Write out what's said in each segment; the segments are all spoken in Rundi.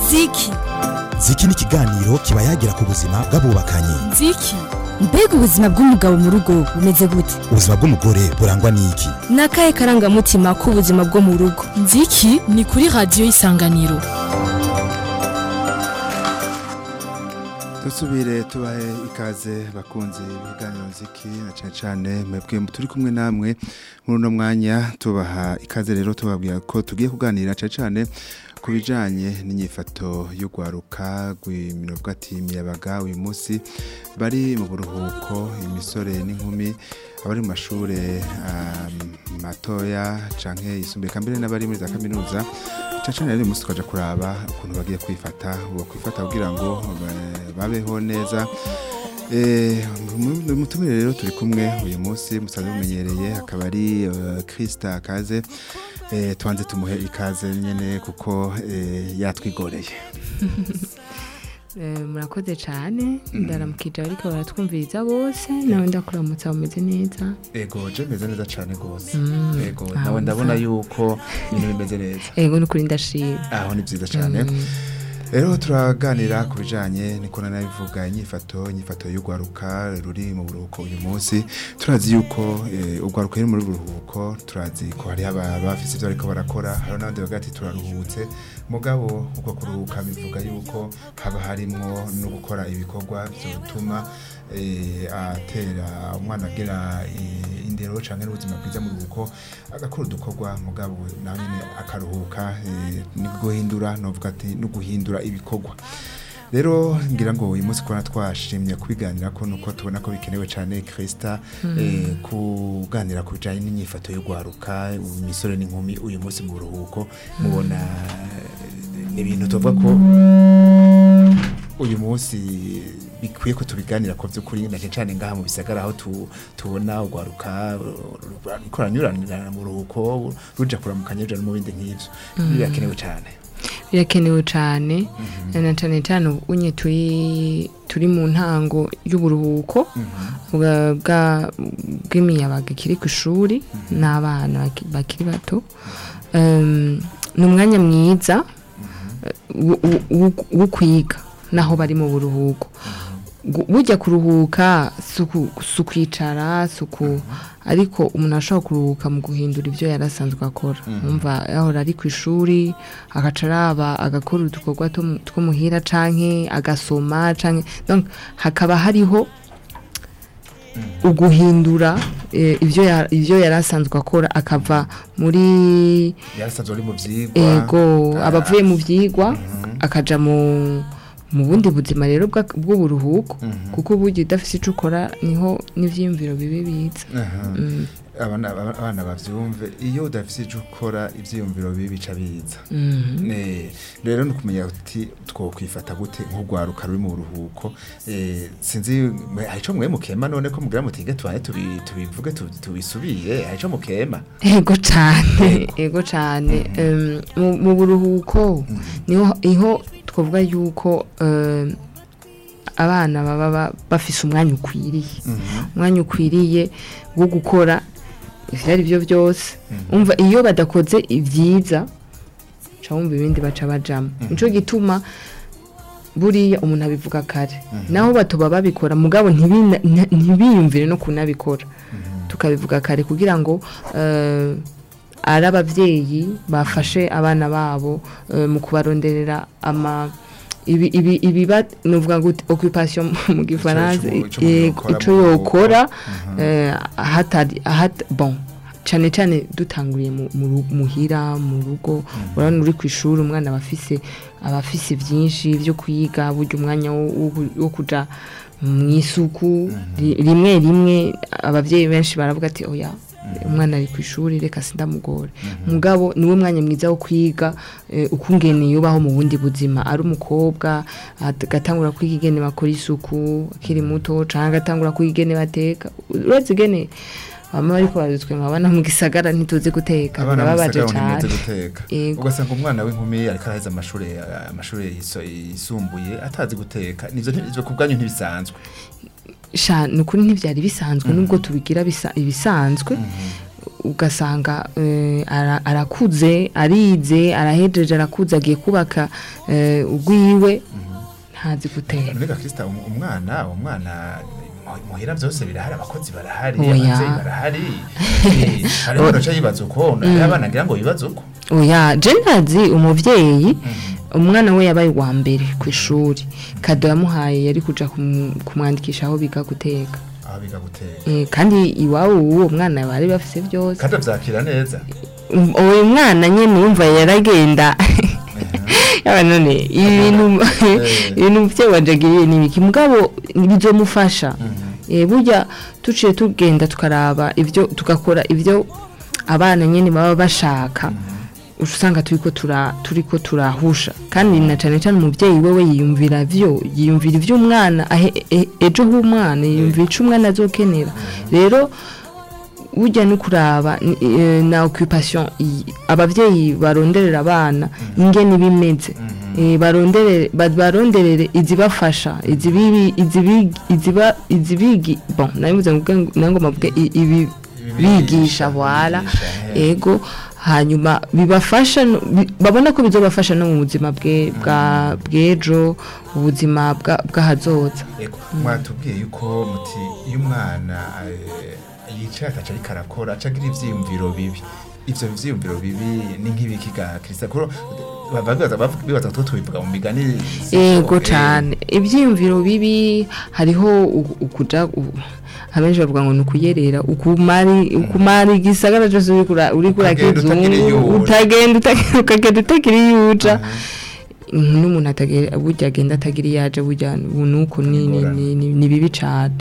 ziki ziki ni ikiganiro kiba yagira ku buzima bw'abubakanye ziki mbega ubuzima bw'umugabo mu rugo bumeze gute ubuzima bw'umugore burangwa n'iki ni akahe karangamutima k'ubuzima bwo mu rugo nziki ni kuri radiyo y'isanganiro dusubire tubahe ikaze bakunze ibiganiro nziki na cyane cyane mwebwe turi kumwe namwe muri uno mwanya tubaha ikaze rero tubabwira ko tugiye kuganira cyane cyane ku bijyanye n'inyifato y'urwaruka rw'imirongo imiyabaga uyu munsi bari mu buruhuko imisore n'inkumi abari mu mashuri matoya cyangwa yisumbuye mbere n'abari muri za kaminuza cyane rero uyu munsi twaje kuraba ukuntu bagiye kwifata kwifata kugira ngo babeho neza mutumire rero turi kumwe uyu munsi musanzwe mumenyereye akaba ari kirisita akaze tubanze tumuhe ikaze nyine kuko yatwigoreye murakoze cyane ndaramukije ariko baratwumviriza bose nawe ndakuramutsa bumeze neza ego je meze neza cyane rwose ego nawe ndabona yuko ibintu bimeze neza ego ni ukuri ndashima aho ni byiza cyane rero turaganira ku bijyanye niko nanabivuga inyifato inyifato y'urwaruka ruri mu buruhuko uyu munsi turazi yuko urwaruka ruri muri buruhuko turazi ko hari abafite ibyo bariko barakora hari n'abandi bavuga ati turaruhutse mugabo uko kuruhuka bivuga yuko haba harimwo no gukora ibikorwa bituma atera umwana agira indero cyangwa n'ubuzima bwiza mu ruhuko agakora udukorwa mugabo nawe nyine akaruhuka ni guhindura novuga ati no guhindura ibikorwa rero ngira ngo uyu munsi kubona twashimye kubiganira ko nuko tubona ko bikenewe cyane kirisita kuganira ku bijyanye n'imyifato y'urwaruka imisore n'inkumi uyu munsi mu buruhuko mubona ni ibintu tuvuga ko uyu munsi bikwiye ko tubiganira ko by'ukuri na cyane ngaha mu bisagara aho tubona urwaruka rukoranyuranira mu ruhuko ruja kuramukanya ruja no mu bindi nk'ibyo birakenewe cyane birakenewe cyane na cyane cyane unye turi turi mu ntango y'uburuhuko bw'imiyabaga ikiri ku ishuri n'abana bakiri bato ni umwanya mwiza wo kwiga naho bari mu buruhuko bujya kuruhuka si ukwicara si uku ariko umuntu ashobora kuruhuka mu guhindura ibyo yari asanzwe akora wumva yahora ari ku ishuri agaca araba agakora udukorwa two muhira cyangwa agasoma cyangwa hakaba hariho uguhindura ibyo yari asanzwe akora akava muri yego abavuye mu byigwa akajya mu mu bundi buzima rero bw'uburuhuko kuko uburyo udafite icyo ukora niho n'ibyiyumviro bibe biza abana babyumve iyo udafite icyo ukora ibyiyumviro bibi bica biza rero ni ukumenya uti twakwifata gute nk'urwaruka ruri mu buruhuko sinzi hari icyo mwe mukema none ko mugira mutige tubaye tubivuge tubisubire hari icyo mukema ego cyane ego cyane mu buruhuko niho twavuga yuko abana baba bafise umwanya ukwiriye umwanya ukwiriye wo gukora ibyo ari byo byose umva iyo badakoze ibyiza wumva ibindi baca bajamo nicyo gituma buriya umuntu abivuga kare naho batuba babikora mugabo ntibiyumvire no kunabikora tukabivuga kare kugira ngo ari ababyeyi bafashe abana babo mu kubaronderera ama ibiba nuvuga ngo occupation mu gifaransa icyo yokora hatari bon cyane cyane dutanguriye muhira mu rugo urabona uri ku ishuri umwana aba afise byinshi byo kwiga burya umwanya wo kujya mu isuku rimwe rimwe ababyeyi benshi baravuga ati oya umwana ari ku ishuri reka sindamugore mugabo niwo mwanya mwiza wo kwiga ukungene yubaho mu bundi buzima ari umukobwa agatangura kwiga igene bakora isuku akiri muto cyangwa agatangura kwiga igene bateka uretse igene baba bari kubazitwe nkabona mu gisagara ntituzi guteka birababaje cyane ugasanga umwana w'inkumi ariko araheza amashuri amashuri yisumbuye atazi guteka nivyo ku bwanyu ntibisanzwe ni ukuri ntibyari bisanzwe nubwo tubigira ibisanzwe ugasanga eh, ara- arakuze arize arahejeje arakuze agiye kubaka eh, ugwiwe ntazi guteka Nega Krista um- umwana umwana mu- muhira byose birahari abakozi barahari Oya. abavyeyi barahari Eh, hariho udaca yibaza uko nayo abana ngira ngo bibaza uko oya je ndazi umuvyeyi umwana we yabaye uwa mbere ku ishuri kado yamuhaye yari kuja kumu- kumwandikisha aho biga guteka aho biga guteka Eh, kandi iwabo uwo mwana bari bafise byose kandi avyakira neza Um, uwo mwana nyene yumva yaragenda yaba none ibintu ibintu umuvyeyi wanje agiriye ni ibiki mugabo bizomufasha Eh, burya tuciye tugenda tukaraba ivyo tugakora ivyo abana nyene baba bashaka uca usanga turiko tura turiko turahusha kandi na cane cane umuvyeyi wewe yiyumvira vyo yiyumvira ivyo umwana ahe- e- ejo h'umwana yiyumvira ico umwana azokenera rero burya no kuraba ni- eh, na occupation i- abavyeyi baronderera abana ingene bimeze Eh, baronderere ba- baronderere izibafasha izibibi izibi iziba izibigi bon nabivuze ngo nango mavuge i- ibi bigisha wala ego hanyuma bibafasha no- bi- babona ko bizobafasha no mu buzima bwe bwa bwejo ubuzima bwa bw'ahazoza Ego, mwatubwiye yuko muti iyo umwana eh, yicaye ataca ariko arakora aca agira ivyiyumviro bibi ivyo vyiyumviro bibi ni nk'ibiki ga Krista kuro baba bibaza bavuga- bibaza ko tubivuga mu migani ego Eh, cyane ibyiyumviro bibi hariho u- ukuja u- abenshi bavuga ngo ni ukuyerera ukumari ukumara igisagara cyose uri kura- uri Ukagenda utagira iyo kurakizungu uja. utagenda utagira- ukagenda utagira iyo uja n'umuntu atagira burya agenda atagira iyo aje burya ubu nuko ni ni- ni- ni- ni bibi cyane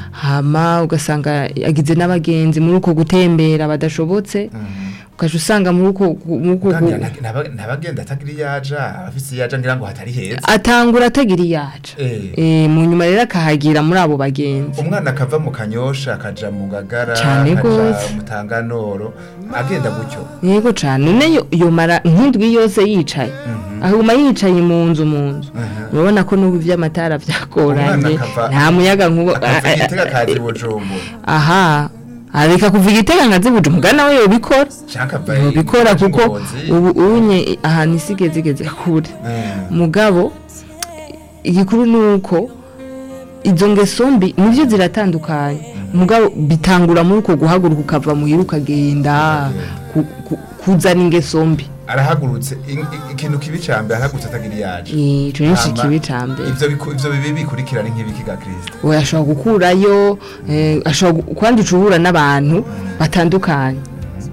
hama ugasanga agize n'abagenzi muri uko gutembera badashobotse ukaje usanga muri uko muri uko kandi gu- nta- ntaba- ntabagenda atagira iyo aja abafise iyo aja ngira ngo hatari heza atangura atagira iyo aja Eh. Eh, mu nyuma rero akahagira muri abo bagenzi umwana akava mu kanyosha akaja mu gagara Cane akaja gose. mu tanganoro agenda gutyo yego cyane none yo- yomara nk'indwi yose yicaye ahuma yicaye mu nzu mu nzu urabona ko n'ubu iby'amatara byagoranye Umwana akava- nta muyaga nkuba akava igitega akaza i bujumbura aha areka kuva igitega nka zibuje umugana we yobikora canke ava yobikora i kuko Ngozi. ubu unye ahantu isi igeze igeze kure Eh. mugabo igikuru ni uko izo ngeso mbi nibyo ziratandukanye mugabo bitangura muri uko guhaguruka ukava muhira ukagenda ku- ku- kuzana ingeso mbi arahagurutse i- i- ikintu kibi ca mbere arahagurutse atagira iyo aja Eh, ico ni Hama, kibi ca mbere ivyo biku- ivyo bibi bikurikira ni nk'ibiki ga Kristo we ashobora gukurayo eh, ashobora gu- kwandica uhura n'abantu batandukanye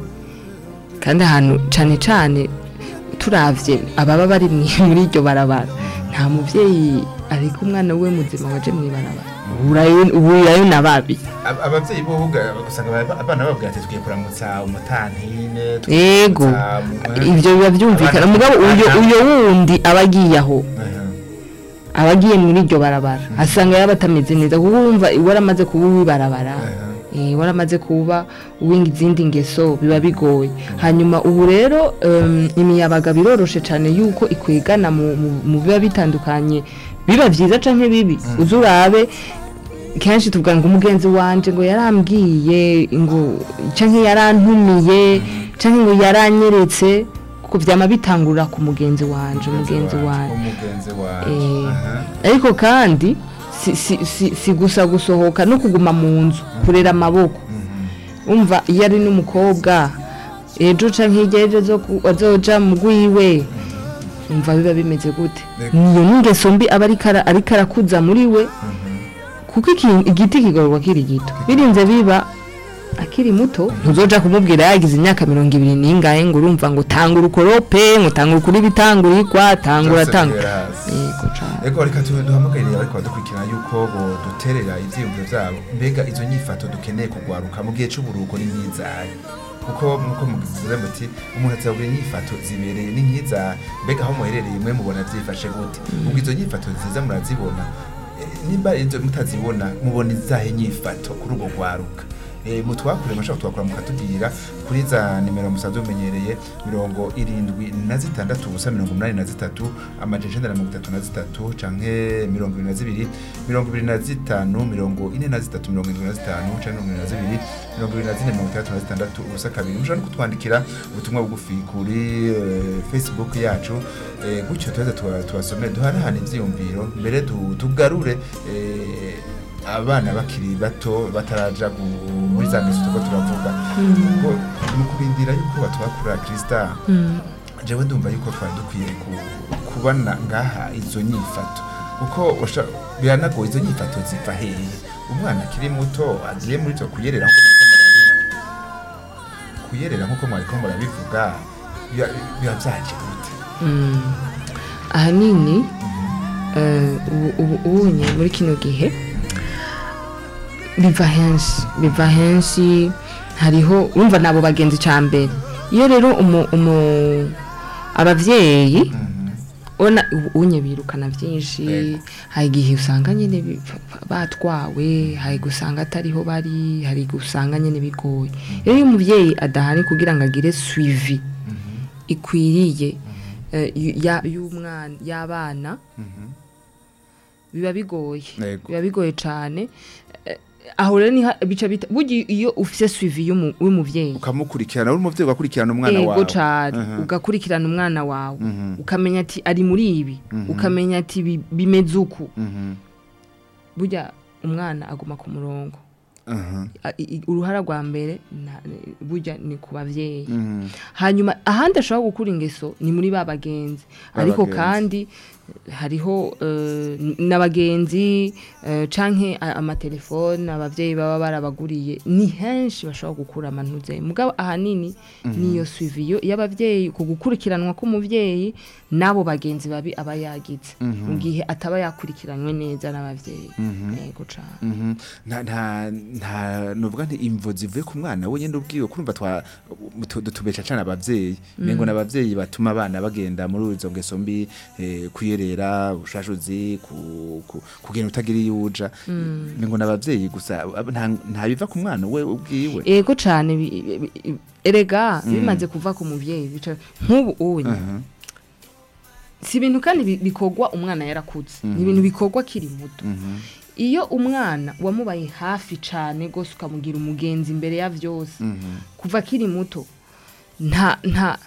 kandi ahantu cane cane turavye ababa bari mwi- muri iryo barabara nta muvyeyi ariko umwana we muzima waje mw'ibarabara Uhurayo- uhurirayo na babi Ab- abavyeyi bo buga- usanga aba- abana babwira ati tugiye kuramutsa umutantine tugiye ego kuramutsa mu- ivyo biba vyumvikana Abana- mugabo uyo abana- uyo wundi aba agiye aho Mhm. aba agiye muri iryo barabara asanga yaba atameze neza kuko wumva waramaze kuba uw'ibarabara eh, waramaze kuba uwinga izindi ngeso biba bigoye hanyuma ubu rero em, imiyabaga biroroshe cyane yuko ikwigana mu, mu, mu biba bitandukanye biba vyiza canke bibi uzi urabe kenshi tuvuga ngo umugenzi wanje ngo yarambwiye ngo canke yarantumiye canke ngo yaranyeretse kuko vyama bitangura ku mugenzi wanje umugenzi wanje umugenzi wanje Eh, Aha. ariko kandi si, si, si, si gusa gusohoka no kuguma mu nzu kurera amaboko umva iyo ari n'umukobwa ejo canke hirya ejo azo- azoja mu gwiwe umva biba bimeze gute Ego. niyo n'ingeso mbi aba ariko ara- ariko arakuza muri we kuko iki- igiti kigororwa kiri gito birinze biba akiri muto ntuzoja kumubwira yagize imyaka mirongo ibiri n'ingahe ngo urumva ngo tanga urukorope ngo tanga ukuri bitangurikwa tangura Byose tanga bihera hasi. yego cane Ego reka tu- duhamagarire ariko badukurikirana yuko bo duterera ivyiyumviro vyabo mbega izo nyifato dukeneye kugwaruka mu gihe c'uburuhuko ni nk'izahe kuko nkuko mugize muti umuntu azabura inyifato zibereye ni nk'izahe mbega aho muherereye mwe mubona vyifashe gute ubwo izo nyifato nziza murazibona Eh, nimba izo mutazibona mubona izahe nyifato kuri ubwo gwaruka eh, mutwakure mushaka twakura mukatubwira kuri za nimero musanzwe mumenyereye mirongo irindwi na zitandatu ubusa mirongo umunani na zitatu amajana icenda na mirongo itatu na zitatu canke mirongo ibiri na zibiri mirongo ibiri na zitanu mirongo ine na zitatu mirongo indwi na zitanu canke mirongo ibiri na zibiri mirongo ibiri na zine mirongo itandatu na zitandatu ubusa kabiri mushobora no kutwandikira ubutumwa bugufi kuri eh, facebook yacu eh, gutyo tuheze tuba- tubasomere duhanahana ivyiyumviro mbere tu- tugarure eh, abana bakiri bato bataraja gu- muri za ngeso tuko turavuga ngo mu kurindira yuko batwakura krista jewe ndumva yuko twari dukwiye ku- kubona ngaha izo nyifato kuko usha- biranagoye izo nyifato ziva hehe umwana akiri muto agiye muri twe kuyerera nkuko mwariko murabivuga kuyerera nkuko mwariko murabivuga biba biba vyaje gute Mm. ahanini eh, ubu- ubu- ubunye muri kino gihe biva henshi biva henshi hariho urumva nabo bagenzi ca mbere iyo rero umu, umu abavyeyi ona ubu unye birukana byinshi Yego. hari igihe usanga nyine bi- batwawe hari gusanga atariho bari hari gusanga nyine bigoye rero iyo umuvyeyi adahari kugira ngo agire suivi ikwiriye eh, yu- ya- y'umwana y'abana biba bigoye Yego. biba bigoye cyane Eh, aho rero niho bica bita burya iyo ufise suivi y'umu- y'umuvyeyi ukamukurikirana uri umuvyeyi ugakurikirana umwana ego wawe cyane Mhm. ugakurikirana umwana wawe Mhm. ukamenya ati ari muri ibi ukamenya ati bi- bimeze uku Mhm. burya umwana aguma ku murongo Mhm. A- i- i- uruhara rwa mbere na- burya ni ku bavyeyi Mhm. hanyuma ahandi ashobora gukura ingeso ni muri ba bagenzi ariko bagenzi. kandi hariho eh, n'abagenzi eh, canke a- amatelefone abavyeyi baba barabaguriye ni henshi bashobora gukura amantuze mugabo ahanini niyo suivi yo- y'abavyeyi ku gukurikiranwa k'umuvyeyi n'abo bagenzi babi aba yagize mu gihe ataba yakurikiranywe neza n'abavyeyi yego cane Mhm. nta nta nta nuvuga nti imvo zivuye ku mwana we nyene ubwiwe kurumva twa tu- dutubesha cane abavyeyi mengo n'abavyeyi batuma abana bagenda muri izo ngeso mbi eh, kuyerera ubushashuzi ku, ku, kugenda utagira iyo uja mengo n'abavyeyi gusa ab- nta nta biva ku mwana we ubwiwe ego cane bi- bi- bi- erega bimaze kuva ku muvyeyi bica nk'ubu unye Mhm. si ibintu kandi bi- bikorwa umwana yarakuze ni ibintu bikorwa akiri muto Mhm. iyo umwana wamubaye hafi cyane rwose ukamugira umugenzi imbere ya byose Mhm. kuva akiri muto nta nta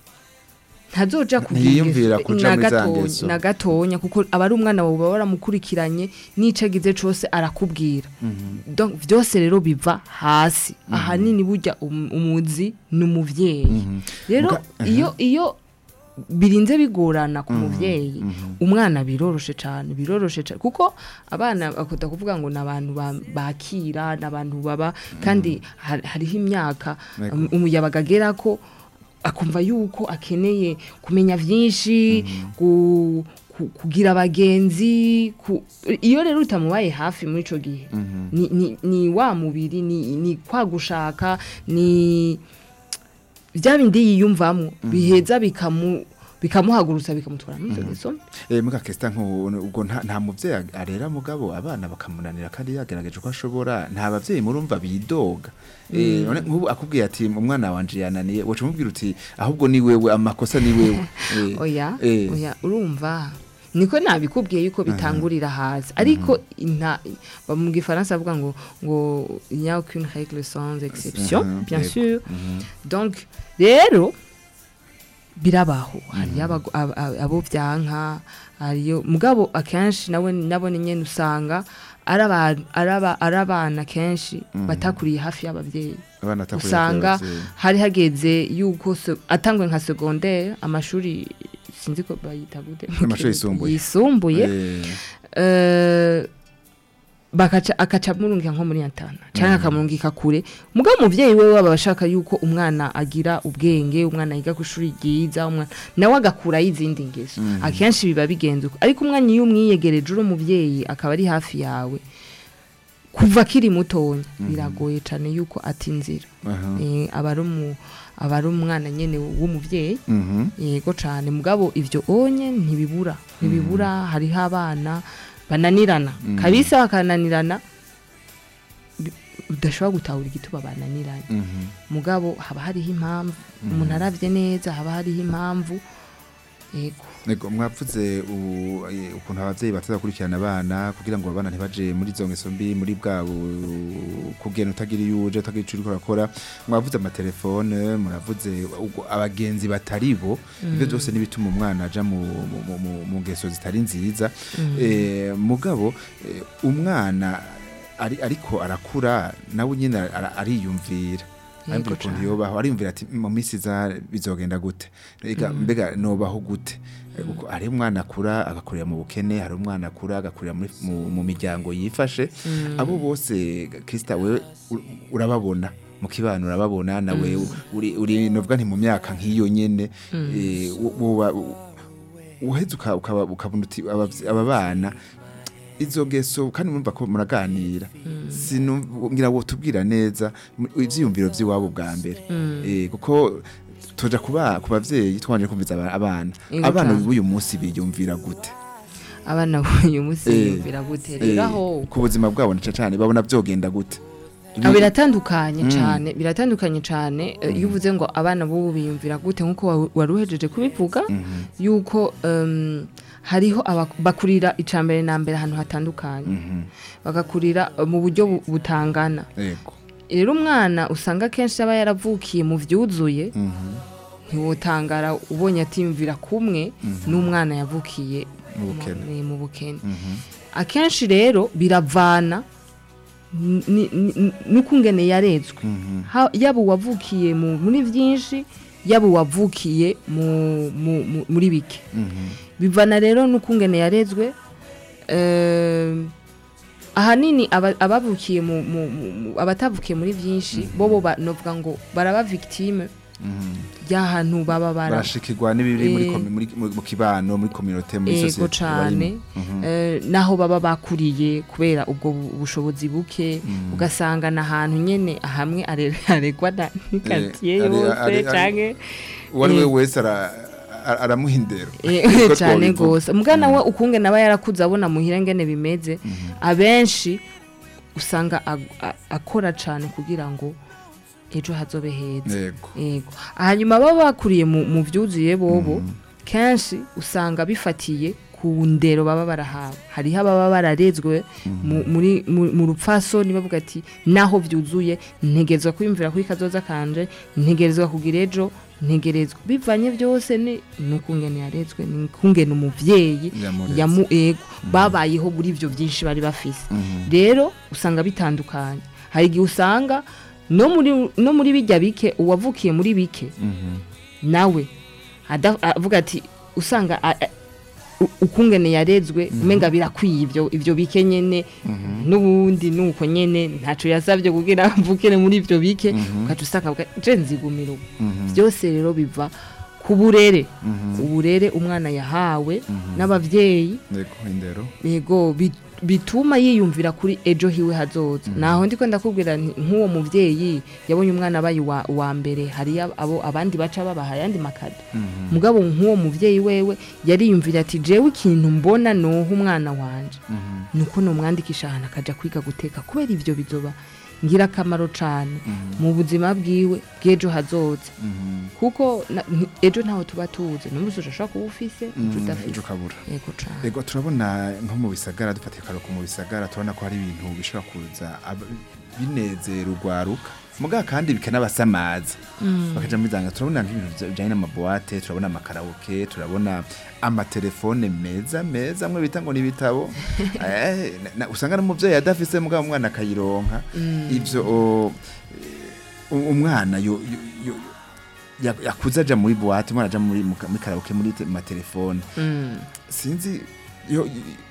ntazoja kugira Ntiyiyumvira ingeso- kuja na muri za gatonya- ngeso. na gatonya kuko aba ari umwana wawe baba waramukurikiranye n'ico agize cose arakubwira Donc, byose rero biva hasi ahanini burya um- umuzi ni umuvyeyi rero Muga- iyo iyo birinze bigorana ku muvyeyi umwana biroroshe cyane biroroshe cyane kuko abana bakunda kuvuga ngo ni abantu ba- bakira ni abantu baba kandi har- hariho imyaka Yego. um, umuyabaga agera ko akumva yuko akeneye kumenya byinshi ku- ku- kugira abagenzi ku- iyo rero utamubaye hafi muri ico gihe ni, ni, ni wa mubiri ni, ni kwa gushaka ni bya bindi yiyumvamo biheza bikamu bikamuhagurutsa bikamutwara muri izo ngeso mbi. Eh, muga kesta nko ubwo nta, nta muvyeyi arera mugabo abana bakamunanira kandi yagerageje uko ashobora nta bavyeyi murumva bidoga eh none nk'ubu akubwiye ati umwana wanje yananiye woca umubwira uti ahubwo ni wewe amakosa ni wewe eh, oya eh, oya urumva niko nabikubwiye yuko bitangurira hasi ariko inta ba- mu gifaransa bavuga ngo ngo il n'y a aucune règle sans exception Mhm, bien yego. sûr donc rero birabaho hariyo abago- ab- ab- abo byanka hariyo mugabo akenshi nawe nabone nyene usanga ari aba- ari aba- ari abana kenshi batakuriye hafi y'abavyeyi abana atakuriye usanga abavyeyi. hari hageze yuko se- atangwe nka secondaire amashuri sinzi ko bayita gute mu Amashuri Kirundi. yisumbuye. yisumbuye Eh, eh, bakaca akaca amurungika nko muri yatana cyangwa akamurungika kure mugabo umuvyeyi we waba ashaka yuko umwana agira ubwenge umwana yiga ku ishuri ryiza umwana nawe agakuraho izindi ngeso akenshi biba bigenze uko ariko umwana iyo umwiyegereje uri umuvyeyi akaba ari hafi yawe kuva akiri mutonya biragoye cyane yuko atinzira aha. Eh, aba ari umu- aba ari umwana nyene w'umuvyeyi Mhm. yego cyane mugabo ivyo onye ntibibura ntibibura hariho abana bananirana kabisa bakananirana bi- udashobora gutahura igituma bananiranye Mhm. mugabo haba hariho impamvu umuntu aravye neza haba hariho impamvu yego Nego mwavuze u- eh, ukuntu abavyeyi batazakurikirana abana kugira ngo abana ntibaje muri zo ngeso mbi muri bwa bu- kugenda utagira iyo uje utagira ico uriko urakora mwavuze amatelefone muravuze ubwo abagenzi batari bo ivyo byose nibituma umwana aja mu, mu, mu, mu, mu ngeso zitari nziza eh, mugabo eh, umwana ari, ariko arakura nawe nyine ara- ariyumvira Yego ariko ukuntu cane. yobaho ariyumvira ati mu minsi iza bizogenda gute Ega, mbega nobaho gute Eh, kuko hari umwana akura agakurira mu bukene hari umwana akura agakurira muri- mu, mu miryango yifashe abo bose Krista wewe u- urababona mu kibano urababona nawe uri uri novuga nti mu myaka nk'iyo nyene eh, wo- woba- uheze uka- ukaba- ukabona uti abavy- aba bana izo ngeso kandi murumva ko muraganira sinubwira wo tubwira neza mu- ivyiyumviro vy'iwabo bwa mbere Eh, kuko tuja kuba ku bavyeyi twanje kumviza aba- abana Yego abana cane. b'uyu munsi biyumvira gute abana b'uyu munsi Eh, yumvira gute Eh, rero aho ku buzima bwabo na cane babona vyogenda gute Ah, biratandukanye cyane biratandukanye cyane eh, iyo uvuze ngo abana b'ubu biyumvira gute nk'uko wa- wari uhejeje kubivuga yuko em, hariho aba- bakurira icambere na mbere ahantu hatandukanye bagakurira eh, mu buryo bu- butangana yego rero umwana usanga akenshi aba yaravukiye mu vyuzuye ntiwotangara ubonye atiyumvira kumwe n'umwana yavukiye Mu bukene. mu- mu bukene akenshi rero biravana ni- ni- ni- n'ukungene yarezwe Ha- yaba uwavukiye mu- muri byinshi yaba uwavukiye mu- mu- mu- muri bike bivana rero n'ukungene yarezwe eh, ahanini aba- abavukiye mu- mu- mu- mu- abatavukiye muri byinshi bobo ba- novuga ngo baraba victime y'ahantu baba bara barashikirwa n'ibiri muri Eh. komi- muri- mu mu kibano muri communauté muri ego société cane barimo. eh, naho baba bakuriye kubera ubwo bu- bushobozi buke ugasanga n'ahantu nyene hamwe are- aregwa na n'ikatiye Eh, are- yose are- are- canke uwo ari we Eh. wese ara- ara- aramuha indero Eh, Niko cane twobivuga. gose mugana we ukungene aba yarakuze abona muhira ngene bimeze abenshi usanga ag- a- akora cane kugira ngo ejo hazobe heza yego yego hanyuma baba bakuriye mu mu byuzuye bobo kenshi usanga bifatiye ku ndero baba barahawe hariho ababa bararezwe mu- muri mu mu rupfasoni bavuga ati naho byuzuye ntegerezwa kwiyumvira kuri kazoza kanje ntegerezwa kugira ejo ntegerezwa bivanye byose ni n'ukungene yarezwe ni ukungene umuvyeyi Yamureze. yamu ego babayeho muri ibyo byinshi bari bafise rero usanga bitandukanye hari igihe usanga no muri no muri bijya bike uwavukiye muri bike nawe ada- avuga ati usanga a- a- u- ukungene yarezwe umenga birakwiye ibyo ibyo bike nyene n'ubundi nuko nyene ntaco yasavye kugira mvukire muri ibyo bike ugaca usanga avuga, je nzigumira ubu byose rero biva ku burere uburere umwana yahawe n'abavyeyi yego indero yego bi- bituma yiyumvira kuri ejo hiwe hazoza naho ndiko ndakubwira nti nk'uwo muvyeyi yabonye umwana abaye wa, wa mbere hari abo abandi baca babaha ayandi makado mugabo nk'uwo muvyeyi wewe yariyumvira ati jewe ikintu mbona noha umwana wanje nuko nomwandikisha ahantu akaja kwiga guteka kubera ivyo bizoba ngira akamaro cane mu buzima bwiwe bw'ejo hazoza kuko na- nti- ejo ntaho tuba tuzi n'umusi ushobora kuba ufise ejo ejo udafise ukabura yego cane Ego turabona nko mu bisagara dufatiye akaruhuko mu bisagara turabona ko hari ibintu bishobora kuza ab- binezera urwaruka mugabo kandi bikanabasamaza bakaja muri zanga turabona nk'ibintu bya- bijanye n'amabuwate turabona amakaraoke turabona amatelefone meza meza amwe bita ngo ni ibitabo Eh, na- na- usanga n'umuvyeyi adafise mugabo umwana akayironka ivyo o, eh, umwana yo, yo, yo, ya- yakuze aja muri buwate umwana aja muri mu ka- muri karaoke muri te- matelefone Mm. sinzi yo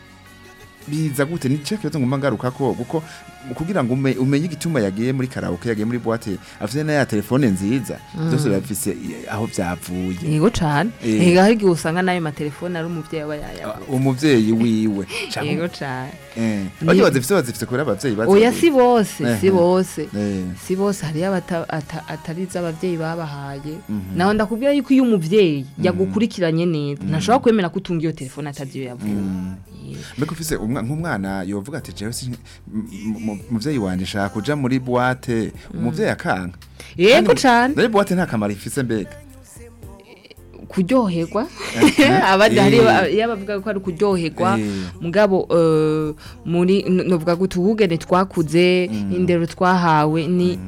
biza gute ni cyo kibazo ngomba ngaruka ko kuko kugira ngo ume- umenye igituma yagiye muri karaoke yagiye muri boîte afite na ya telefone nziza byose bafise aho byavuye yego cane Eh. ega hari igihe usanga n'ayo matelefone ari umuvyeyi aba yayaguze umuvyeyi wiwe canke- yego cane eh Ni- bajye bazifite bazifite kubera abavyeyi bazi oya si bose si Ehe. bose eh si bose hariyo abata- ata- atari iz'abavyeyi babahaye naho ndakubwira yuko iyo umuvyeyi yagukurikiranye neza ntashobora kwemera ko utunga iyo telefone atazi iyo yavuye mbega ufise umwana nk'umwa- nk'umwana yovuga ati jewe si- m- m- umuvyeyi wanje shaka kuja muri boîte umuvyeyi akanga yego Kandi- cane Rero boîte nta kamaro ifise mbega kuryoherwa Eh, abandi eh. hari iyo bavuga ko ari kuryoherwa Eh. mugabo eh, muri n- novuga ngo tuhugene twakuze indero twahawe ni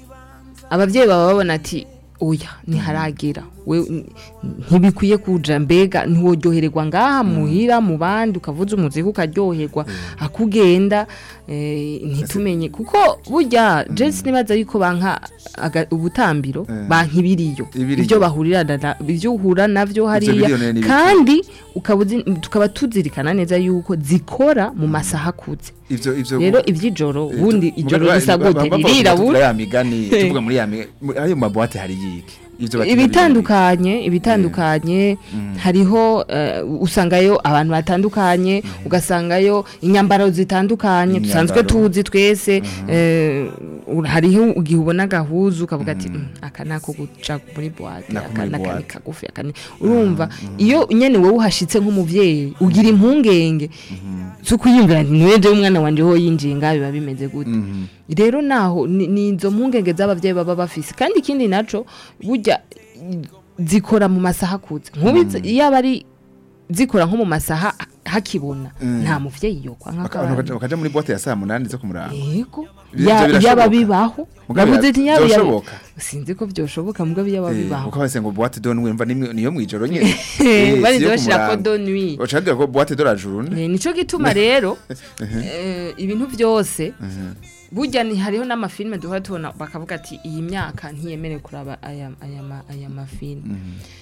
abavyeyi baba babona ati oya ntiharagera we n- ntibikwiye kuja mbega ntiworyohererwa ngaha muhira mu bandi ukavuza umuziki ukaryoherwa akugenda eh, ntitumenye kuko burya jesi nibaza yuko banka aga- ubutambiro Eh. banka ibiriyo Ibiriyo. ibyo bahurirana na- ibyo uhura navyo hariya biriyo ni ibiki? kandi ukaba uzi- tukaba tuzirikana neza yuko zikora mu masaha akuze ivyo ivyo rero ivy'ijoro Eh, ubundi tu- ijoro muga- risa ba- ba- gute ba- ririra tuvuga buri ya migani tuvuga muri ya mi- muri- ayo maboîte hari yiki ivyo bakina ibitandukanye ibitandukanye hariho eh, usangayo abantu batandukanye ugasangayo inyambaro zitandukanye dusanzwe Imyambaro. tuzi twese eh, ur- hariho igihe ubona agahuzu ukavuga ati "Mm, aka nako guca muri boîte Nako aka muri naka ni boîte." kagufi aka ni urumva iyo nyene wowe uhashitse nk'umuvyeyi ugira impungenge zo kwiyumvira nti niwe je umwana wanje ho yinjiye ngaho biba bimeze gute Mhm. rero naho ni ni izo mpungenge z'abavyeyi baba bafise kandi ikindi naco burya i- zikora mu masaha akuze nk'ubu iyo aba ari zikora nko mu masaha hakibona Mm. nta muvyeyi yokwa Baka- abantu bakaja- bakaja muri boîte ya saa munani zo kumuranga yego Ivyo Ya- birashoboka. yaba bibaho Mugabo navuze ati yaba yaba- vyoshoboka. sinzi ko vyoshoboka mugabo yaba Eh, bibaho uko base ngo boîte de nuit mva nimwe niyo mwijoro nyene Eh, bari si yo bashirako kumuranga. do nuit Ucagira ko boîte de la journée Eh, nico gituma rero eh, ibintu vyose burya ni hariho n'amafilme duhora tubona bakavuga ati iyi myaka ntiyemerewe kuraba aya, aya, ma- aya mafilme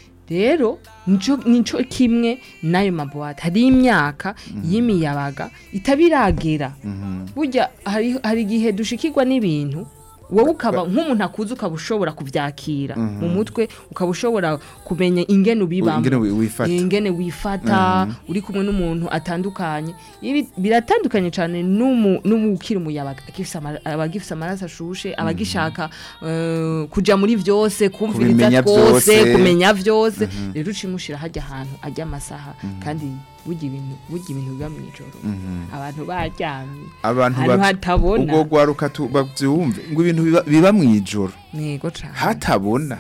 rero nico nico kimwe n'ayo mabuwate hari imyaka y'imiyabaga itabiragera burya hari hari igihe dushikirwa n'ibintu wowe ukaba nk'umuntu akuze ukaba ushobora kuvyakira mu mutwe ukaba ushobora kumenya ingene ubibamo ingene wi- wifata. ingene wifata uri kumwe n'umuntu atandukanye ibi biratandukanye cyane n'umu n'umukiri umuyabaga agifise ama- abagifise amaraso ashushe abagishaka eh, kuja muri vyose kumviriza Kubimenya twose vyose. kumenya vyose rero ucimushira hajya ahantu ajya amasaha kandi burya ibintu burya ibintu biba mw'ijoro abantu baryamye abantu ahantu bavy- hatabona ubwo gwaruka tu- bavyumve ngo ibintu biba- biba mwijoro nego cane hatabona